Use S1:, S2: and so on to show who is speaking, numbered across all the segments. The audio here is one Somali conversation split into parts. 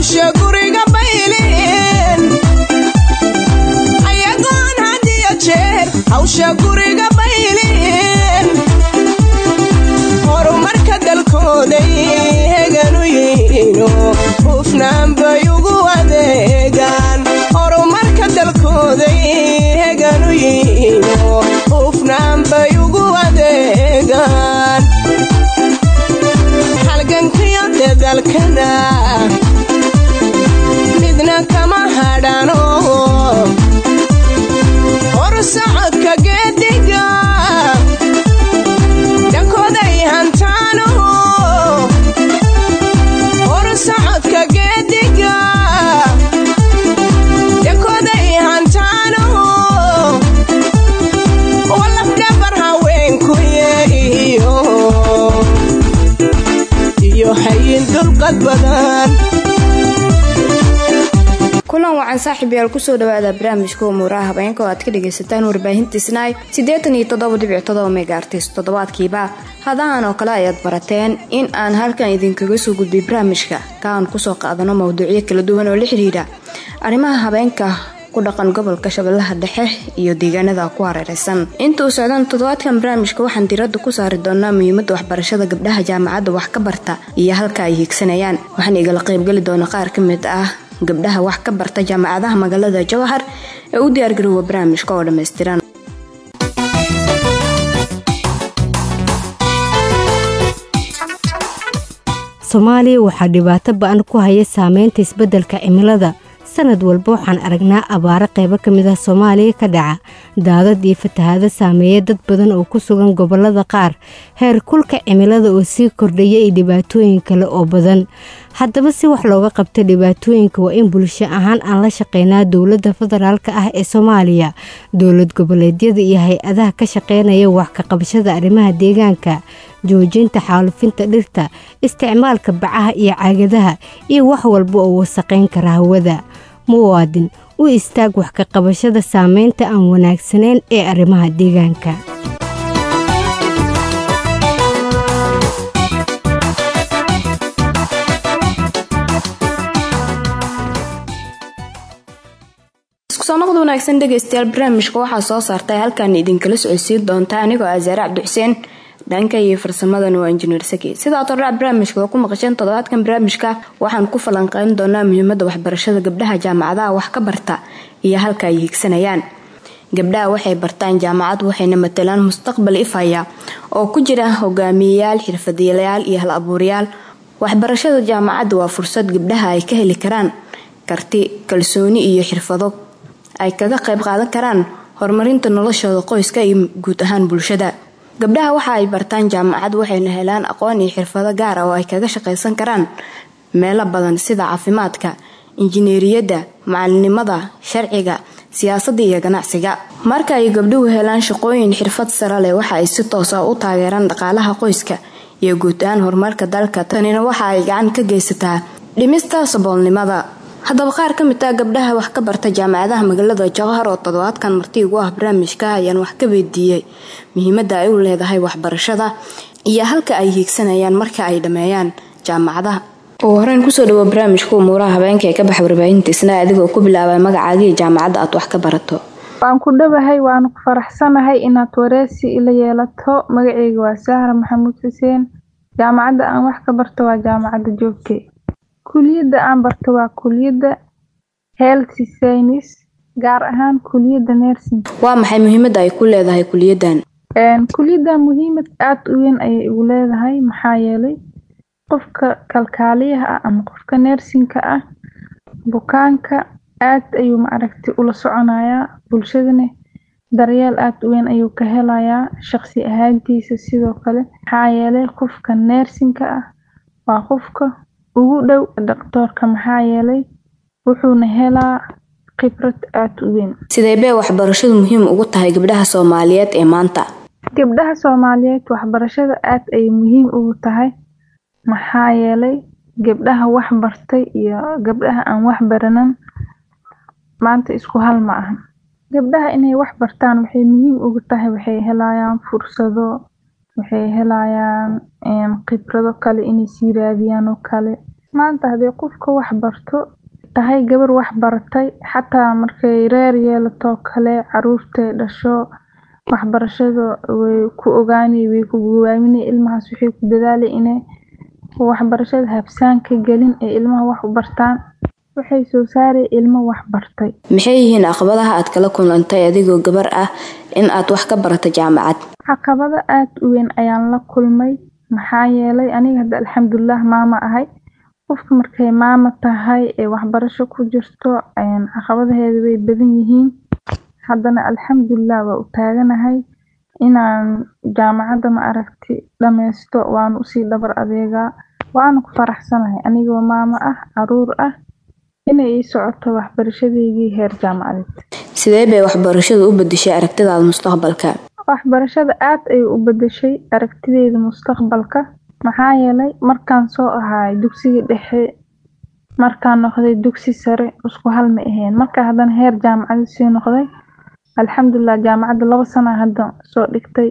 S1: hawsha guriga baylin ayagoon had iyo jeer hawsha guriga baylin horumarka dalkooday heganu yihiino hufnaan bay ugu adeegaan horumarka dalkooday heganu yihiino hufnaan bay ugu adeegaan halgankiyo dadalkana midna kama hadhano horsocodka geediga dhankooday hantaano horsocodka geediga dhankooday hantaano walafdhabar haweenkuye iyo iyo hayin dulqad badan
S2: kulan wacan saaxiib yaal kusoo dhawaada barnaamijka umuuraha habeenka oo aad ka dhagaysataan warbaahinta snaai siddeetan iyo toddoba dhibic todoba megaartis toddobaadkiiba hadahan oo kale ayaad barateen in aan halkan idinkaga soo gudbay barnaamijka ka aan kusoo qaadano mawduucyo kala duwan oo la xidhiidha arrimaha habeenka ku dhaqan gobolka shabeellaha dhexe iyo deegaanada ku hareereysan inta uu socdaan toddobaadkan barnaamijka waxaan diradda ku saari doonaa muhiimadda waxbarashada gabdhaha jaamacadda wax ka barta iyo halka ay hiigsanayaan waxaan igala qaybgeli doona qaar ka mid ah gabdhaha wax ka barta jaamacadaha magaalada jawhar ee u diyaargaroowa barnaamijka oo dhammaystiran
S3: soomaaliya waxaa dhibaato ba-an ku haya saameynta isbeddelka cimilada sanad walba waxaan aragnaa abaaro qaybo ka mid ah soomaaliya ka dhaca daadad iyo fatahaado saameeya dad badan oo ku sugan gobollada qaar heer kulka cimilada oo sii kordhaya iyo dhibaatooyin kale oo badan haddaba si wax looga qabta dhibaatooyinka waa in bulsho ahaan aan la shaqeynaa dowladda federaalk ah ee soomaaliya dowlad goboleedyada iyo hay-adaha ka shaqeynaya wax ka qabashada arrimaha deegaanka joojinta xaalufinta dhirta isticmaalka bacaha iyo caagadaha iyo wax walba oo wasaqayn kara hawada muwaadin u istaag wax ka qabashada saameynta aan wanaagsanayn ee arrimaha deegaanka
S2: iskusoo noqda wanaagsan dhegaystayaal barnaamijka waxaa soo saartay halkan idinkala socodsiin doonta anigoo asaare cabdixuseen dhanka iyo farsamadan waa injineer saki sidaa tordhac barnaamijka oo ku maqasheen toddobaadkan barnaamijka waxaan ku falanqeyn doonaa muhiimadda waxbarashada gabdhaha jaamacadaha wax ka barta iyo halka ay hiigsanayaan gabdhaha waxay bartaan jaamacad waxayna matalaan mustaqbal ifaya oo ku jira hogaamiyeyaal xirfadyaalayaal iyo hal abuurayaal waxbarashada jaamacadda waa fursad gabdhaha ay ka heli karaan karti kalsooni iyo xirfado ay kaga qayb qaadan karaan horumarinta noloshooda qoyska iyo guud ahaan bulshada gabdhaha waxa ay bartaan jaamacad waxayna helaan aqoon iyo xirfado gaar ah oo ay kaga shaqaysan karaan meelo badan sida caafimaadka injineeriyadda macalinimada sharciga siyaasadda iyo ganacsiga marka ay gabdhuhu helaan shaqooyin xirfad sare leh waxa ay si toosa u taageeraan dhaqaalaha qoyska iyo guud ahaan horumarka dalka tanina waxa ay gacan ka geysataa dhimista saboolnimada haddaba qaar ka mid ah gabdhaha wax ka barta jaamacadaha magaalada jawhar oo toddobaadkan marti ugu ah barnaamijka ayaan wax ka weydiiyey muhiimadda ay u leedahay waxbarashada iyo halka ay hiigsanayaan marka ay dhammeeyaan jaamacadaha ugu horeyn kusoo dhawo barnaamijka umuuraha habeenka ee ka baxa warbaahinta isna adigoo ku bilaabay magacaagii jaamacadda aad wax ka barato
S4: waan ku dhawahay waana ku faraxsanahay inaad wareysi ila yeelato magaceyga waa sahra maxamuud xuseen jaamacadda aan wax ka barto waa jaamacadda joogte kuliyadda aan barto waa kuliyadda health science gaar ahaan kuliyadda nursing
S2: waa maxay muhiimadda ay ku leedahay kuliyaddan
S4: kuliyaddan muhiimad aada u weyn ayay igu leedahay maxaa yeelay qofka kalkaaliyaha ah ama qofka neersinka ah bukaanka aad ayuu maaragti ula soconayaa bulshadana daryeel aada u weyn ayuu ka helayaa shaqsi ahaantiisa sidoo kale maxaa yeelay qofka neersinka ah waa qofka ugu dhow dhaqtoorka maxaa yeelay wuxuuna helaa khibrad aada u weyn
S2: sidee bay waxbarashadu muhiim ugu tahay gabdhaha soomaaliyeed ee maanta
S4: gabdhaha soomaaliyeed waxbarashada aad ayay muhiim ugu tahay maxaa yeelay gabdhaha wax bartay iyo gabdhaha aan wax baranan maanta isku hal ma ahan gabdhaha inay wax bartaan waxay muhiim ugu tahay waxay helayaan fursado waxay helayaan khibrado kale inay sii raadiyaan oo kale maanta haddii qofka wax barto tahay gabar wax baratay xataa markay reer yeelato kale caruurtay dhasho waxbarashada way ku ogaani way ku gowaamini ilmahaas waxay ku dadaali inay waxbarashada habsaan ka gelin ee ilmaha wax u bartaan waxay soo saaray ilmo wax bartay
S2: maxay yihiin caqabadaha aad kala kulantay adigoo gabar ah in aad wax ka barato jaamacad
S4: caqabado aada u weyn ayaan la kulmay maxaa yeelay aniga hadda alxamdulilah maama ahay qofka markay maama tahay ee waxbarasho ku jirto caqabadaheeda way badan yihiin haddana alxamdulilah waa u taaganahay inaan jaamacadda ma aragti dhameysto waana usii dhabar adeegaa waana ku faraxsanahay anigoo maamo ah caruur ah inay ii socoto waxbarashadeydii heer jaamacadeed
S2: sidee bay waxbarashadu u bedeshay aragtidaada mustaqbalka
S4: waxbarashada aad ayay u bedeshay aragtideyda mustaqbalka maxaa yeelay markaan soo ahaay dugsiga dhexe markaan noqday dugsi sare isku hal ma ahayn marka haddana heer jaamacaded sii noqday alxamdulilah jaamacadda laba sana hadda soo dhigtay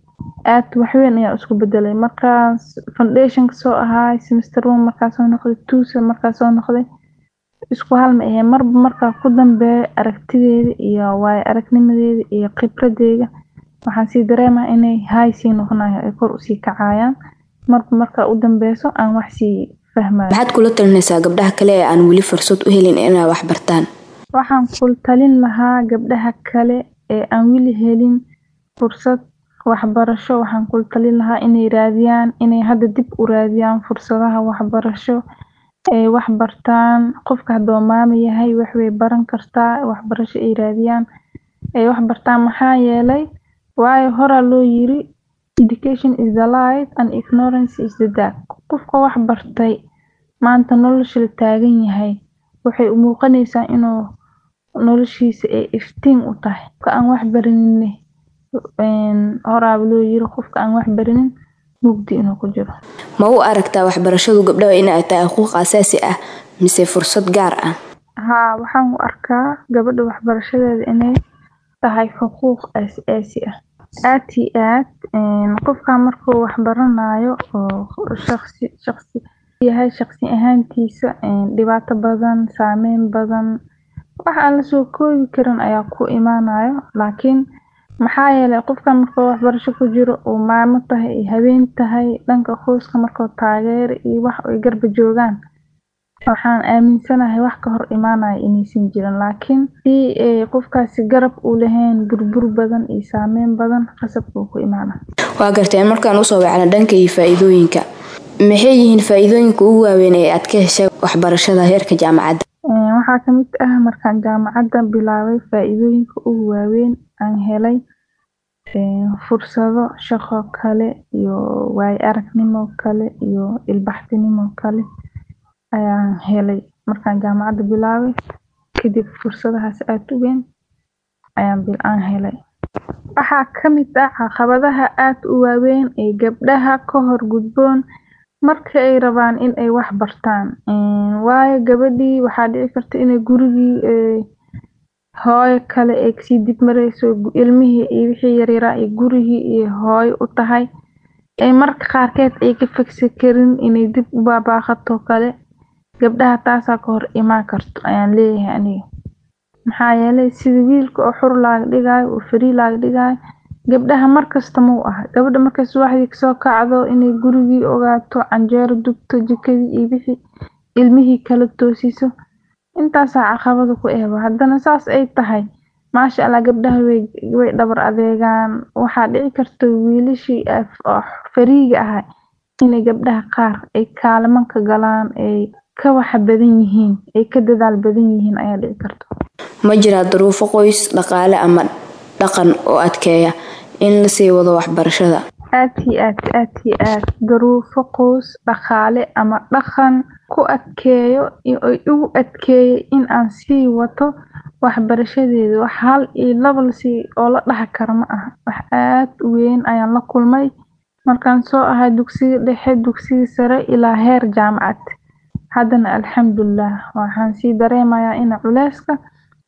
S4: aad waxweyn ayaa isku bedelay markaas foundationka soo ahaay semester one markaa soo noqday two markaa soo noqday isku hal ma ahayn marba markaa ku dambeeya aragtideeda iyo waayo aragnimadeeda iyo khibradeyda waxaan sii dareemaha inay haay sii noqonayo ay kor usii kacayaan marba markaa u dambeyso aan wax sii fahmayo
S2: maxaad kula talinaysaa gabdhaha kale ee aan weli fursad u helin inay wax bartaan
S4: waxaan kula talin lahaa gabdhaha kale ee aan weli helin fursad waxbarasho waxaan kula talin lahaa inay raadiyaan inay hadda dib u raadiyaan fursadaha waxbarasho ay wax bartaan qofka hadduu maama yahay wax way baran kartaa waxbarasho ay raadiyaan ay wax bartaan maxaa yeelay waayo horaa loo yiri education is the light and ignorance is the dark qofka wax bartay maanta nolosha la taagan yahay waxay u muuqanaysaa inuu noloshiisa ay iftiin u tahay qofka aan wax baranin horaaba loo yiri qofka aan wax barinin mugdi inuu ku jiro
S2: ma u aragtaa waxbarashadu gabdhaha inay tahay xuquuq asaasi ah mise fursad gaar ah
S4: haa waxaan u arkaa gabadha waxbarashadeeda inay tahay xuquuq asaasi ah aad iyo aad qofka markuu wax baranayo oo shaqsi shaqsi yahay shaqsi ahaantiisa dhibaato badan saameyn badan wax aan lasoo koobi karin ayaa ku imaanayo laakiin maxaa yeelay qofka markuu waxbarasho ku jiro uu maamo tahay ay habeen tahay dhanka qoyska markuu taageero iyo wax ay garba joogaan waxaan aaminsanahay wax ka hor imaanaya inaysan jirin laakiin hadii ay qofkaasi garab u lahayn burbur badan iyo saameyn badan qasab buu ku imaana
S2: waa garteen markaan usoo wacna dhanka iyo faa-iidooyinka maxay yihiin faa-iidooyinka ugu waaweyn ee aad ka heshay waxbarashada heerka jaamacadda
S4: waxaa kamid ah markaan jaamacadda bilaabay faa-iidooyinka ugu waaweyn aan helay fursado shaqo kale iyo waayo aragnimo kale iyo ilbaxtinimo kale ayaan helay markaan jaamacadda bilaabay kadib fursadahaas aada u weyn ayaan helay waxaa kamid ah caqabadaha aada u waaweyn ee gabdhaha ka hor gudboon marka ay rabaan in ay wax bartaan waayo gabadhii waxaa dhici karta inay gurigii hooyo kale ay kasii dib mareyso ilmihii iyo wixii yaryaraa iyo gurigii iyo hooyo u tahay ay marka qaarkeed ay ka fagsi karin inay dib u baabaaqato kale gabdhaha taasaa ka hor imaan karto ayaan leeyahay aniga maxaa yeelay sida wiilka oo xur laaga dhigaayo oo farii laaga dhigaayo gabdhaha markasta mau aha gabadha markay subaxdii kasoo kacdo inay gurigii ogaato canjeero dubto jikadii iyo wixii ilmihii kala toosiso intaasaa caqabada ku eeba haddana saas ay tahay maasha allah gabdhaha way dhabar adeegaan waxaa dhici karta wiilashii fariiga ahaa inay gabdhaha qaar ay kaalimanka galaan ay ka waxa badan yihiin ay ka dadaal badan yihiin ayaa dhici karta
S2: ma jiraa duruufo qoys dhaqaale ama dhaqan oo adkeeya in lasii wado waxbarashada
S4: aad iyo aad aad iyo aad duruufo qoys dhaqaale ama dhaqan ku adkeeyo ay ugu adkeeyay in aan sii wato waxbarashadeeda wax hal iyo laba lasii oo la dhaha kara ma aha wax aad u weyn ayaan la kulmay markaan soo ahay dugsiga dhexe dugsiga sare ilaa heer jaamacad haddana alxamdulilah waxaan sii dareemayaa in culeyska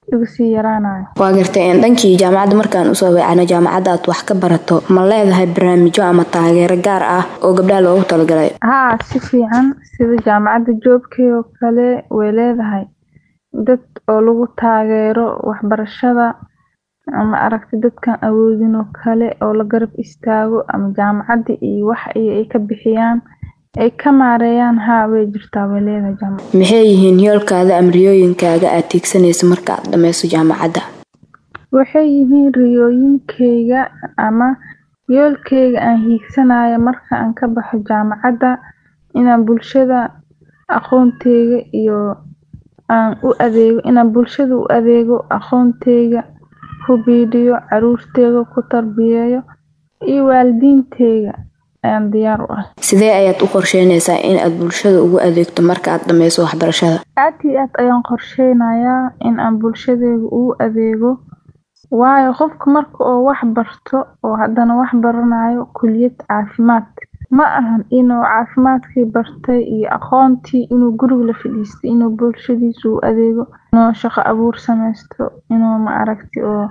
S4: igu sii yaraanayo
S2: waa gartay dhankii jaamacadda markaan usoo weecano jaamacadda aad wax ka barato ma leedahay barnaamijyo ama taageero gaar ah oo gabdhaha loogu talagalay
S4: haa si fiican sida jaamacadda joobkay oo kale way leedahay dad oo lagu taageero waxbarashada ama aragti dadkan awoodin oo kale oo la garab istaago ama jaamacadda iyo wax ay ka bixiyaan ay ka maareeyaan haa way jirtaa way leedahay jaamacad
S2: maxay yihiin yoolkaada ama riyooyinkaaga aad tiigsanayso marka aad dhammayso jaamacadda
S4: waxay yihiin riyooyinkayga ama yoolkayga aan hiigsanayo marka aan ka baxo jaamacadda inaan bulshada aqoonteyga iyo aan u adeego inaan bulshada u adeego aqoonteyga ku biiriyo caruurteyda ku tarbiyeeyo iyo waalidiinteyga ayaan diyaar u ah
S2: sidee ayaad u qorsheynaysaa in aad bulshada ugu adeegto marka aad dhammayso waxbarashada
S4: aad iyo aad ayaan qorsheynayaa in aan bulshadeyda ugu adeego waayo qofka marka oo wax barto oo haddana wax baranayo kuliyad caafimaad ma ahan inuu caafimaadkii bartay iyo aqoontii inuu guriga la fadhiistay inuu bulshadiisa u adeego inuu shaqo abuur sameysto inuu ma aragti oo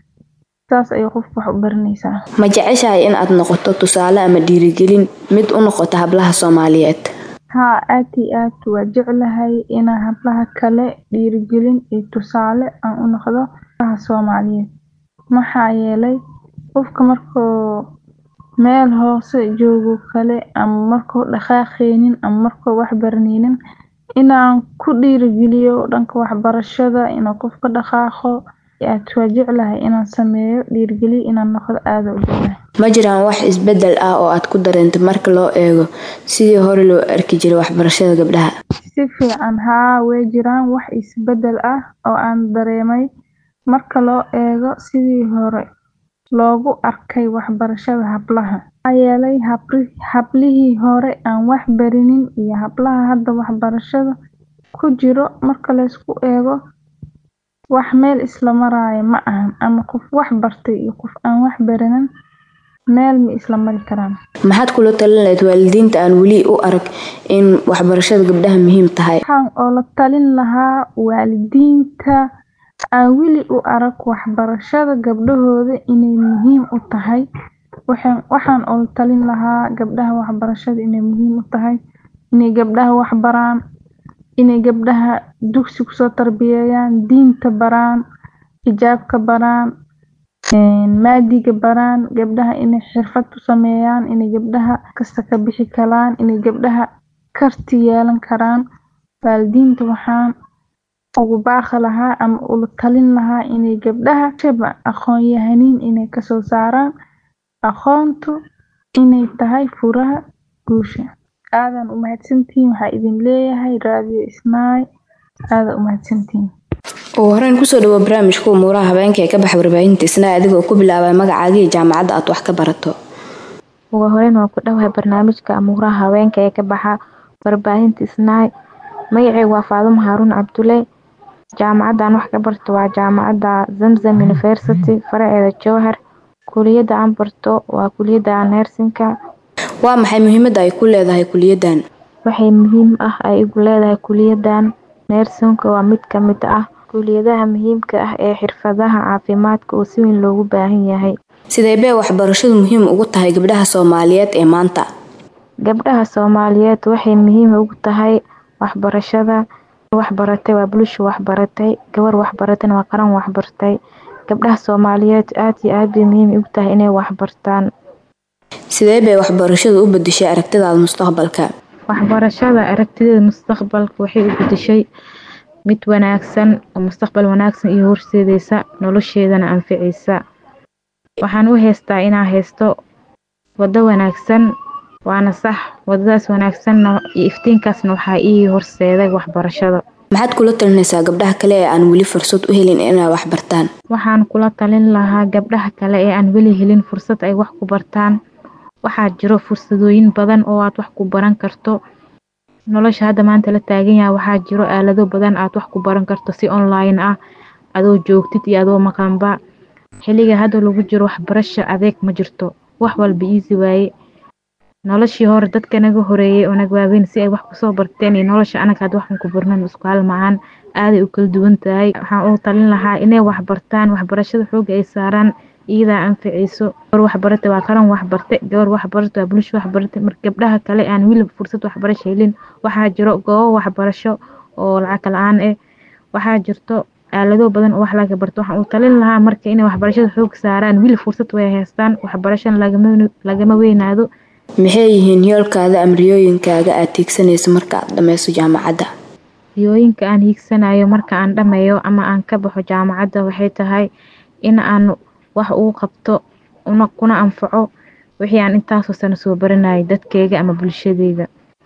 S4: saas ayay qofka wax u baranaysaa
S2: ma jeceshahay in aad noqoto tusaale ama dhiirigelin mid u noqota hablaha soomaaliyeed
S4: haa aad iyo aad waa jeclahay inaan hablaha kale dhiirigelin iyo tusaale aan u noqdo hablaha soomaaliyeed maxaa yeelay qofka markuu meel hoose joogo kale ama markuu dhaqaaqeynin ama markuu wax baraneynin inaan ku dhiirigeliyo dhanka waxbarashada inuu qofka dhaqaaqo aad waa jeclahay inaan sameeyo dhiirigeliyo inaan noqdo aada u jeclahay
S2: ma jiraan wax isbedel ah oo aad ku dareentay marka loo eego sidii hore loo arki jiray waxbarashada gabdhaha
S4: si fiican haa way jiraan wax isbedel ah oo aan dareemay marka loo eego sidii hore loogu arkay waxbarashada hablaha maxaa yeelay hablihii hore aan wax barinin iyo hablaha hadda waxbarashada ku jiro marka laysku eego wax meel isla maraayo ma ahan ama qof wax bartay iyo qof aan wax baranin meel ma isla mari karaan
S2: maxaad kula talin lahayd waalidiinta aan weli u arag in waxbarashada gabdhaha muhiim tahay
S4: waxaan oo la talin lahaa waalidiinta aan weli u arag waxbarashada gabdhahooda inay muhiim u tahay waxaan oo la talin lahaa gabdhaha waxbarashada inay muhiim u tahay inay gabdhaha wax baraan inay gabdhaha dugsi kusoo tarbiyeeyaan diinta baraan xijaabka baraan maadiga baraan gabdhaha inay xirfad u sameeyaan inay gabdhaha kasta ka bixi karaan inay gabdhaha karti yeelan karaan waalidiinta waxaan ugu baaqi lahaa ama ula talin lahaa inay gabdhaha shaba aqoon yahaniin inay kasoo saaraan aqoontu inay tahay furaha guusha aadan u mahadsantihiin waxaa idin leeyahay raadiyo isnaay aadan u mahadsantihiin
S2: ugu horeyn kusoo dhawo barnaamijka umuuraha habeenka ee ka baxa warbaahinta isnaa adigoo ku bilaabay magacaaga iyo jaamacadda aad wax ka barato
S5: ugu horeyn waan ku dhawahay barnaamijka amuuraha haweenka ee ka baxa warbaahinta isnaay magaceygu waa faadumo haaruun cabdulle jaamacaddan wax ka barto waa jaamacadda zamzam university faraceeda jowhar kuliyadda aan barto waa kuliyadda neersinka
S2: waa maxay muhiimadda ay ku leedahay kuliyaddan
S5: waxay muhiim ah ay igu leedahay kuliyaddan neersinka waa mid ka mid ah kuliyadaha muhiimka ah ee xirfadaha caafimaadka oo si weyn loogu baahan yahay
S2: sidee bee waxbarashadu muhiim ugu tahay gabdhaha soomaaliyeed ee maanta
S5: gabdhaha soomaaliyeed waxay muhiim ugu tahay waxbarashada waxbaratay waa bulsho waxbaratay gabar waxbaratayna waa qaran waxbartay gabdhaha soomaaliyeed aad iyo aad bay muhiim ugu tahay inay waxbartaan
S2: sidee bay waxbarashadu u bedeshay aragtidaada mustaqbalka
S5: waxbarashada aragtideeda mustaqbalka waxay u bedeshay mid wanaagsan oo mustaqbal wanaagsan iyo horseedeysa nolosheedana anficaysa waxaan u heystaa inaa haysto wado wanaagsan waana sax wadadaas wanaagsanna iyo iftiinkaasna waxaa ii horseeday waxbarashada
S2: maxaad kula talinaysaa gabdhaha kale ee aan weli fursad u helin inay wax bartaan
S5: waxaan kula talin lahaa gabdhaha kale ee aan weli helin fursad ay wax ku bartaan waxaa jiro fursadooyin badan oo aad wax ku baran karto nolosha hadda maanta la taagan yahay waxaa jiro aalado badan aad wax ku baran karto si online ah adoo joogtid iyo adoo maqanba xilliga hadda lagu jiro waxbarasho adeeg ma jirto wax walba easy waaye noloshii hore dadka naga horeeyey oo naga waaweyn si ay wax kusoo barteen iyo nolosha anaga had waxan ku barnan isku hal ma-aan aaday u kala duwan tahay waxaan u talin lahaa inay waxbartaan waxbarashada xooga ay saaraan iyadaa anficayso gabar waxbarata waa qaran waxbarte gabar waxbarata waa bulsho waxbarata marka gabdhaha kale aan weli fursad waxbarasho helin waxaa jiro goobo waxbarasho oo lacag la-aan ah waxaa jirto aalado badan oo wax laga barto waxaan u talin lahaa marka inay waxbarashada xoog saaraan weli fursad way haystaan waxbarashana lagama weynaado
S2: maxay yihiin yoolkaada ama riyooyinkaaga aad tiigsanayso marka aad dhammayso jaamacadda
S5: riyooyinka aan hiigsanayo marka aan dhammeeyo ama aan ka baxo jaamacadda waxay tahay in aan wax uu qabto kuna anfaco wixii aan intaasoo sano soo baranayay dadkeyga ama bulshadeyda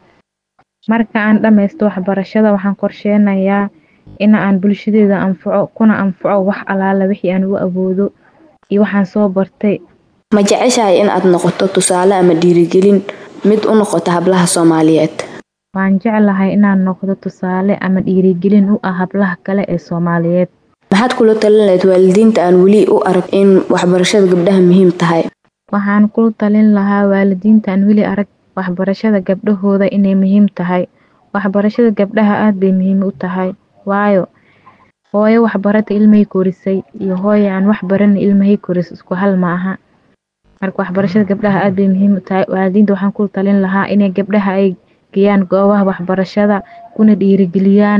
S5: marka aan dhammaysto waxbarashada waxaan qorsheenayaa in aan bulshadeeda anfaco kuna anfaco wax alaala wixii aan u awoodo iyo waxaan soo bartay
S2: ma jeceshahay in aad noqoto tusaale ama dhiirigelin mid u noqota hablaha soomaaliyeed
S5: waan jeclahay inaan noqdo tusaale ama dhiirigelin u ah hablaha kale ee soomaaliyeed
S2: maxaad kula talin lahayd waalidiinta aan weli u arag in waxbarashada gabdhaha muhiim tahay
S5: waxaan kula talin lahaa waalidiinta aan weli arag waxbarashada gabdhahooda inay muhiim tahay waxbarashada gabdhaha aada bay muhiim u tahay waayo hooyo waxbarata ilmahay korisay iyo hooyo aan wax baran ilmahay koris isku hal ma aha marka waxbarashada gabdhaha aada bay muhiim u tahay waalidiinta waxaan kula talin lahaa inay gabdhaha ay geeyaan goobaha waxbarashada kuna dhiirigeliyaan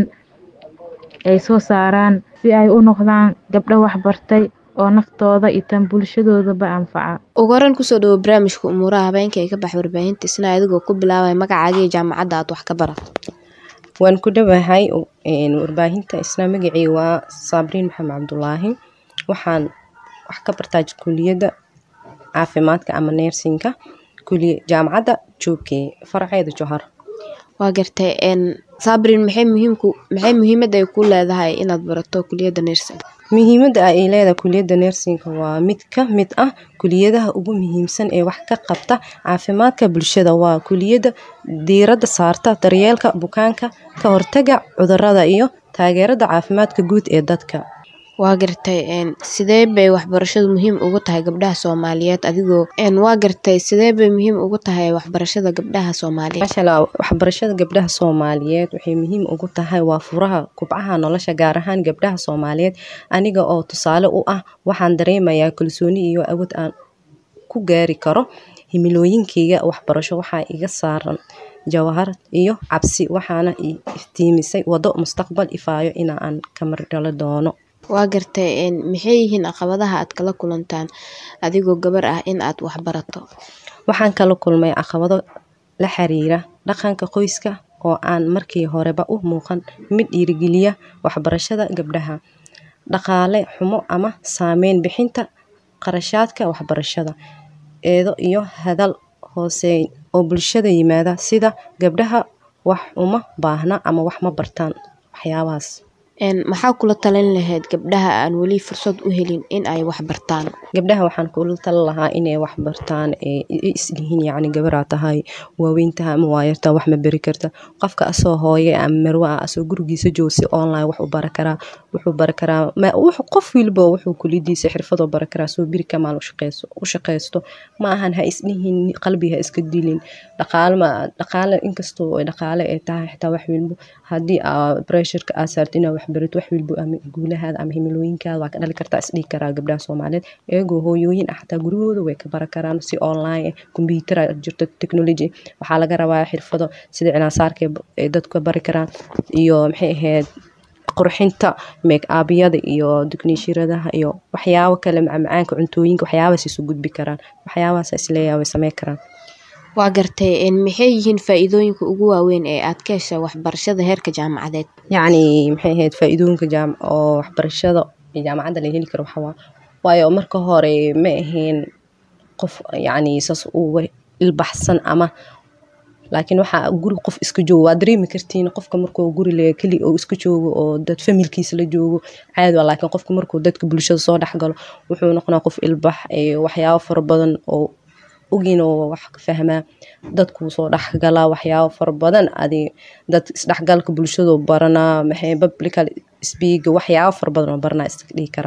S5: ay soo saaraan si ay u noqdaan gabdho waxbartay oo naftooda iyo tan bulshadoodaba anfaca
S2: ugu horan kusoo dhawo barnaamijka umuuraha habeenka ee ka bax warbaahinta isna adigoo ku bilaabaya magacaaga iyo jaamacadda aad wax ka barato
S6: waan ku dhowahay warbaahinta isna magacii waa saabriin maxamed cabdulaahi waxaan wax ka bartaa kuliyadda caafimaadka ama neersinka jaamacadda joogkey faraceeda johar
S2: waa gartay sabrin maxay muhiimku maxay muhiimadda ay ku leedahay inaad barato kuliyadda neersinka
S6: muhiimadda ay leedahay kuliyadda neersinka waa mid ka mid ah kuliyadaha ugu muhiimsan ee wax ka qabta caafimaadka bulshada waa kuliyadda diiradda saarta daryeelka bukaanka ka hortaga cudurada iyo taageerada caafimaadka guud ee dadka
S2: waa gartay sidee bay waxbarashadu muhiim ugu tahay gabdhaha soomaaliyeed adigoo waa gartay sidee bay muhiim ugu tahay waxbarashada gabdhaha soomaaliyeed
S6: maashaalla waxbarashada gabdhaha soomaaliyeed waxay muhiim ugu tahay waa furaha kubcaha nolosha gaar ahaan gabdhaha soomaaliyeed aniga oo tusaale u ah waxaan dareemayaa kalsooni iyo awood aan ku gaari karo himilooyinkeyga waxbarasho waxaa iga saaran jawahar iyo cabsi waxaana iftiimisay wado mustaqbal ifaayo inaan kamardhalo doono
S2: waa gartay maxay yihiin caqabadaha aad kala kulantaan adigoo gabar ah in aad waxbarato
S6: waxaan kala kulmay caqabado la xiriira dhaqanka qoyska oo aan markii horeba u muuqan mid dhiirigeliya waxbarashada gabdhaha dhaqaale xumo ama saameyn bixinta qarashaadka waxbarashada eedo iyo hadal hooseyn oo bulshada yimaada sida gabdhaha wax uma baahna ama wax ma bartaan waxyaabahaas
S2: maxaa kula talin lahayd gabdhaha aan weli fursad u helin in ay wax bartaan
S6: gabdhaha waxaan kula talin lahaa inay wax bartaan islihiin yacni gabaraa tahay waaweyntaha ama waayarta wax ma beri karta qofka asoo hooye ama marwe ah asoo gurigiisa joogo si online wax u bara karaa wuxuu bara karaa qof wilba wuxuu kuliyadiisa xirfadoo bara karaa soo biri kamaal u shaqaysto ma ahan ha isdhihin qalbi ha iska dilin dhaqaalma dhaqaale inkastoo dhaqaale ay tahay xitaa wax wilbo haddii pressureka aa saarto inaa wax barato wax wilbo ama guulahaada ama himilooyinkaada waa ka dhali kartaa isdhihi karaa gabdhaha soomaaliyeed iyagoo hooyooyin ah xataa gurigooda way ka bara karaan si online combyutera jirto technology waxaa laga rabaa xirfado sida cinaasaarka ay dadka bari karaan iyo maxay ahayd qurxinta make abyada iyo dugniishiradaha iyo waxyaabo kale macmacaanka cuntooyinka waxyaabahaas isu gudbi karaan waxyaabahaas isleeyahay way samey karaan
S2: waa gartay maxay yihiin faa-iidooyinka ugu waaweyn ee aad ka hesha waxbarashada heerka jaamacadeed
S6: yacni maxay ahayd faa-iidooyinka jaam oo waxbarashada jaamacadda la heli karo waxawaa waayo marka hore ma ahayn qof yacni saas uga ilbaxsan ama laakiin waxaa guri qof iska joogo waa dareemi kartiin qofka markuu guri le keli oo iska joogo oo dad familkiisa la joogo caadi waa laakiin qofka markuu dadka bulshada soo dhexgalo wuxuu noqonaa qof ilbax waxyaabo fara badan oo ogin oo wax ka fahmaa dadkuu soo dhexgalaa waxyaabo fara badan adi dad isdhexgalka bulshadu baranaa maxay publical speaga waxyaabo fara badan oo baranaa iska dhihi karaa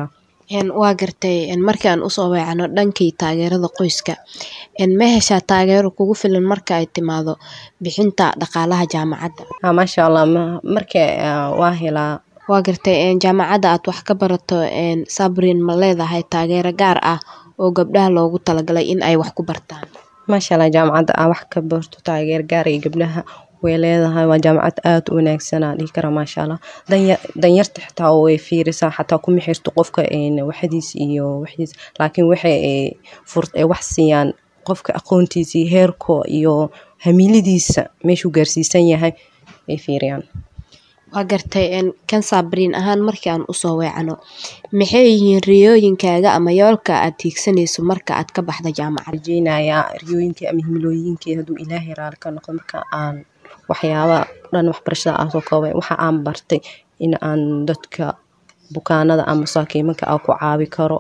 S2: waa gartay markii aan usoo weecano dhankii taageerada qoyska ma heshaa taageero kugu filan marka ay timaado bixinta dhaqaalaha jaamacadda
S6: maasha allah marka waa helaa
S2: waa gartay jaamacadda aad wax ka barato sabrin ma leedahay taageero gaar ah oo gabdhaha loogu talagalay in ay wax ku bartaan
S6: maasha allah jaamacadda aa wax ka barto taageer gaar iyo gabdhaha way leedahay waa jaamacad aada u wanaagsanaa dhihi kara maasha allah danyarta xitaa way fiirisaa xataa kuma xirto qofka waxdiis iyo waxdiis laakiin waxay wax siiyaan qofka aqoontiisa iyo heerko iyo hamiiladiisa meeshuu gaarsiisan yahay ay fiiriyaan
S2: waa gartay kan saabariin ahaan markii aan usoo weecano maxay yihiin riyooyinkaaga ama yoolka aad tiigsanayso marka aad ka baxda jaamacad
S6: rajeynayaa riyooyinkii ama himilooyinkii hadduu ilaahay raali ka noqdo marka aan waxyaabaa dhan waxbarashada aan soo koobay waxa aan bartay in aan dadka bukaanada ama masaakiimanka aan ku caabi karo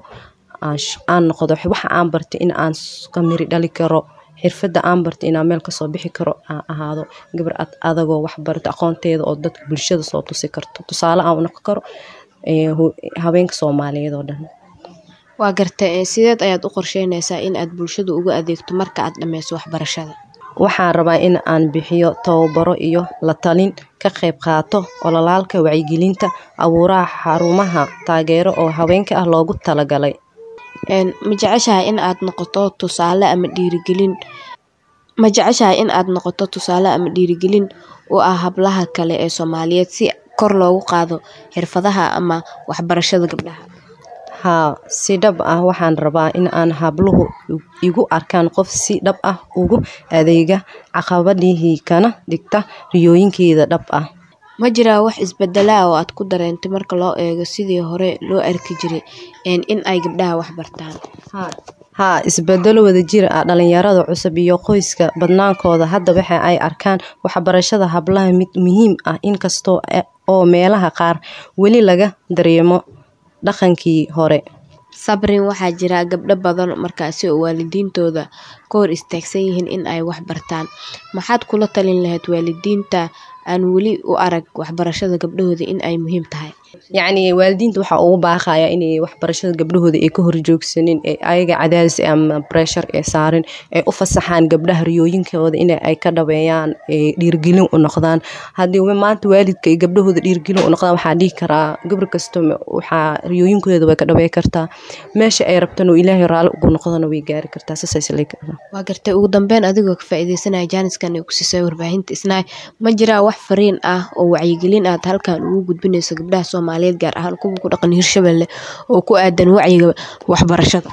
S6: aan noqdo waxa aan bartay in aan ka miri dhali karo xirfada aan bartay inaan meel kasoo bixi karo aan ahaado gabar ad adagoo waxbarta aqoonteeda oo dadka bulshada soo tusi karto tusaale aan noqon karo haweenka soomaaliyeed oo dhan
S2: waa gartay sideed ayaad u qorsheynaysaa in aad bulshada ugu adeegto marka aad dhammayso waxbarashada
S6: waxaan rabaa in aan bixiyo tababaro iyo la talin ka qayb qaato ololaalka wacyigelinta abuuraha xarumaha taageero oo haweenka ah loogu talagalay
S2: ma jeceshahay in aad noqoto tusaale ama dhiirigelin ma jeceshahay in aad noqoto tusaale ama dhiirigelin u ah hablaha kale ee soomaaliyeed si kor loogu qaado xirfadaha ama waxbarashada gabdhaha
S6: haa si dhab ah waxaan rabaa in aan habluhu igu arkaan qof si dhab ah ugu adeega caqabadihii kana dhigta riyooyinkeeda dhab ah
S2: ma jiraa wax isbedelaa oo aad ku dareentay marka loo eego sidii hore loo arki jiray in ay gabdhaha wax bartaan
S6: haa isbedelo wadajir ah dhalinyarada cusub iyo qoyska badnaankooda hadda waxa ay arkaan waxbarashada hablaha mid muhiim ah inkastoo oo meelaha qaar weli laga dareemo dhaqankii hore
S2: sabrin waxaa jira gabdho badan markaasi oo waalidiintooda ka hor istaagsan yihiin in ay wax bartaan maxaad kula talin lahayd waalidiinta aan weli u arag waxbarashada gabdhahooda in ay muhiim tahay
S6: yacni waalidiinta waxaa ugu baaqaya inay waxbarashada gabdhahooda ay ka horjoogsanin ee ayaga cadaadis ama breshar ee saarin ay u fasaxaan gabdhaha riyooyinkooda in ay ka dhabeeyaan dhiirgelin u noqdaan haddii maanta waalidka ay gabdhahooda dhiirgelin u noqdaan waxaa dhihi karaa gabar kasta waxaa riyooyinkooda way ka dhabey kartaa meesha ay rabtana ilaahay raalli ugu noqdana way gaari kartaa
S2: waa gartay ugu dambeyn adigoo ka faa'iideysanaya jaaniskan ay ku siisay warbaahinta isnaay ma jiraa wax fariin ah oo wacyigelin aad halkan ugu gudbinayso gabdhaha soomaaliyeed gaar ahaan kuwa ku dhaqan hirshabelle oo ku aadan wacyiga waxbarashada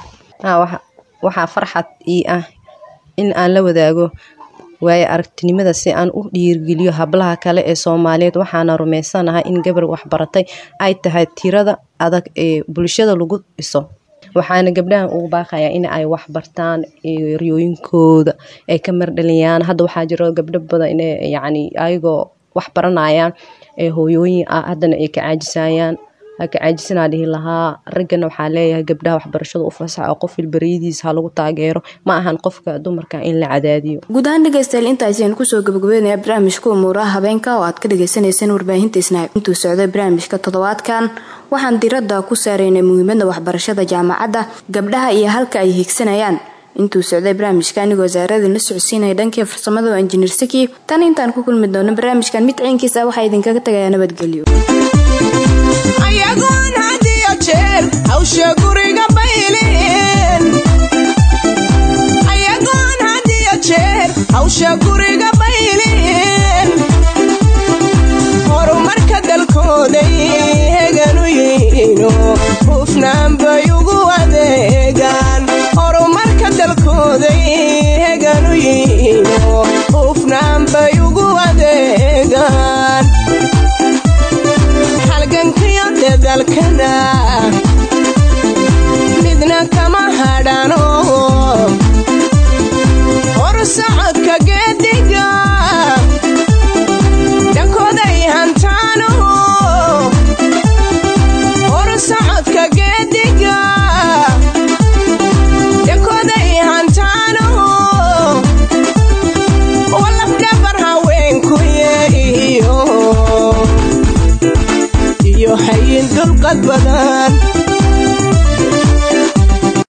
S6: waxaa farxad ii ah in aan la wadaago waayo aragtinimada si aan u dhiirgeliyo hablaha kale ee soomaaliyeed waxaana rumaysanahay in gabar waxbaratay ay tahay tirada adag ee bulshada lagu dhiso waxaana gabdhahan ugu baaqayaa in ay waxbartaan riyooyinkooda ay ka mardhaliyaan hadda waxaa jiro gabdho badan in yacni ayagoo wax baranayaan ee hooyooyin ah haddana ay ka caajisayaan ka caajisanaa dhihi lahaa raggana waxaa leeyahay gabdhaha waxbarashada u fasaxa oo qof ilbariyadiisa ha lagu taageero ma ahan qofka dumarka in la cadaadiyo
S2: guud ahaan dhegeystayaal intaasi ayaan kusoo gabagabeynaya barnaamijka umuuraha habeenka oo aad ka dhagaysanayseen warbaahinta isnaab intuu socday barnaamijka toddobaadkan waxaan diradda ku saaraynay muhiimadda waxbarashada jaamacadda gabdhaha iyo halka ay hiigsanayaan intuu socday barnaamijka anigoo wasaaradii la socodsiinaya dhankii farsamada oo injineer saki tan intaan ku kulmi doono barnaamijkan mid ciinkiisa waxaa idinkaga tagayaa nabadgelyo
S1: ayagoon had iyo jeer hawsha guriga bayliin ayagoon had iyo jeer hawsha guriga bayliin horumarka dalkooday heganu yihiino hufnaan bay ugu adeegaan horumarka dalkooday heganu yihiino hufnaan bay ugu adeegaan halgankiyo dadalkana midna kama hadhano hor socodka geediga dhankooday hantaano hor socodka geediga dhankooday hantaano walafdhabar haweenkuye iyo iyo hayin dulqad badan